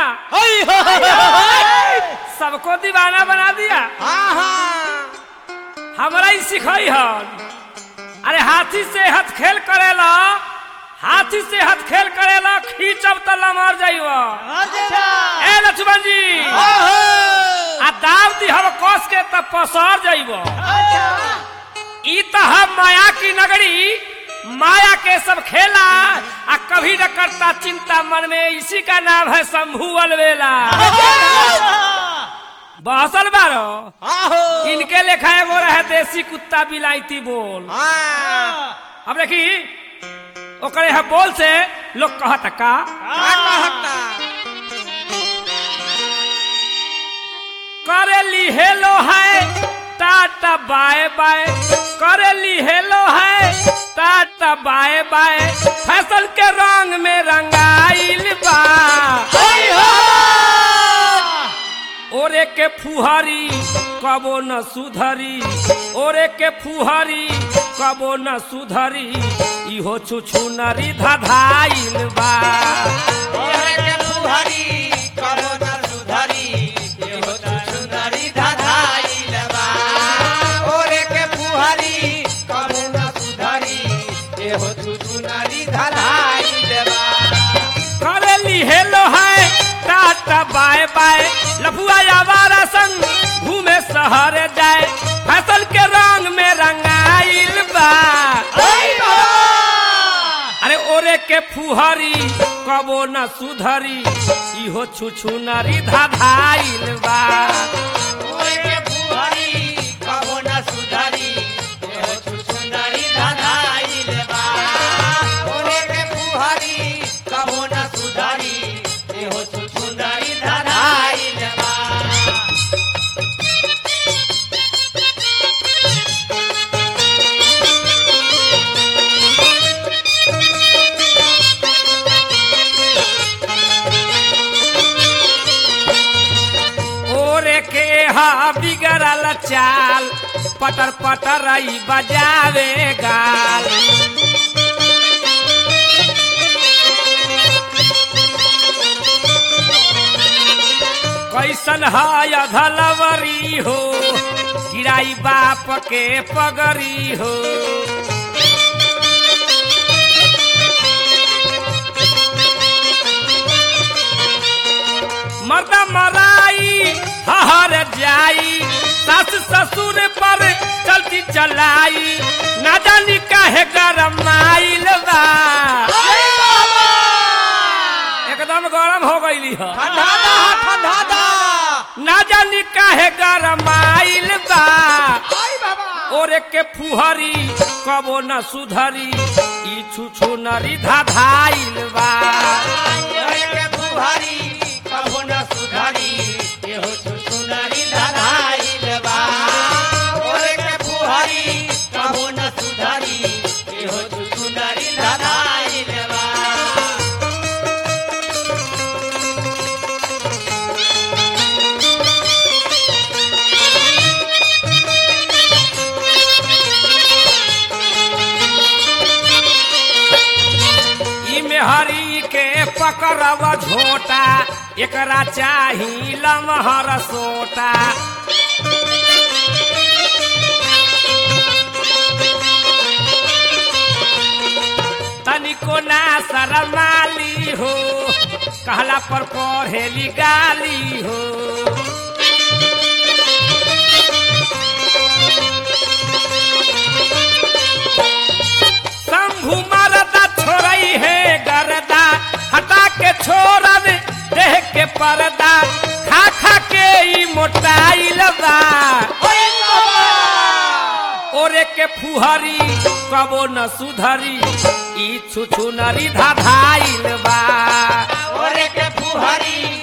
हई हो सबको दीवाना बना दिया हाँ हाँ हमरा ही सिखाई हन अरे हाथी से हथ खेल करेला हाथी से हथ खेल करेला खींचब त लमर जाइब ए लक्ष्मण जी आ दाव दी हम कस के त पसर जाइब ई त हम माया की नगरी माया के सब खेला आ कभी न करता चिंता मन में इसी का नाम है शंभू अलवेला बहसल बारो आहो इनके लेखा एगो रहे देसी कुत्ता बिलायती बोल हाँ अब देखी ओकरे है बोल से लोग कहत का का कहता करेली हेलो है टाटा बाय बाय करेली हेलो है टाटा बाय बाय फैशन के रंग में रंगाइल बा ओरे के फुहरी कबो न सुधरी ओरे के फुहरी कबो न सुधरी इहो छुछु नरी धधाइल बा ओरे के फुहरी कबो न सुधरी एहो तू सुंदरी धधाइल बा ओरे के फुहरी कबो न सुधरी एहो तू सुंदरी धधाइल बा करेली हेलो है टाटा बाय बाय लफुआ आवारा संग घूमे शहर जाए फसल के रंग में रंगाइल बा अरे ओरे के फुहरी कबो न सुधरी इहो छुछु नरी धाधाइल बा ओरे के फुहरी कबो न सुधरी एहो तू सुंदरी धधाइल बा ओरे के फुहरी कबो न सुधरी एहो तू सुंदरी धधाइल बा ओरे के हा बिगड़ल चाल पटर पटर आई बजावे गाल कैसन है अधलवरी हो गिराई बाप के पगरी हो मर्दा मराई हहर जाई सास ससुर पर चलती चलाई ना जानी काहे गरम आइल बा एकदम गरम हो गईली ह ठंडा दा ठंडा दा ना जानी काहे गरम आइल बा आई बाबा ओरे के फुहरी कबो न सुधरी ई छुछु नरी धाधाइल बा ओरे के फुहरी कबो न सुधरी एहो तू सुंदरी धधाइल बा ओरे के फुहरी कबो न सुधरी एहो तू सुंदरी धधाइल बा ई मेहरी के पकड़ब झोटा एकरा चाही लमहर सोटा तनिको ना शरमाली हो कहला पर पढ़ेली गाली हो शंभु मरदा छोड़ई है गरदा हटा के छोड़ब देह के पर्दा खा खा के ई मोटाइल बा ओरे के फुहरी कबो न सुधरी ई छुछु नरी धाधाइल बा ओरे के फुहरी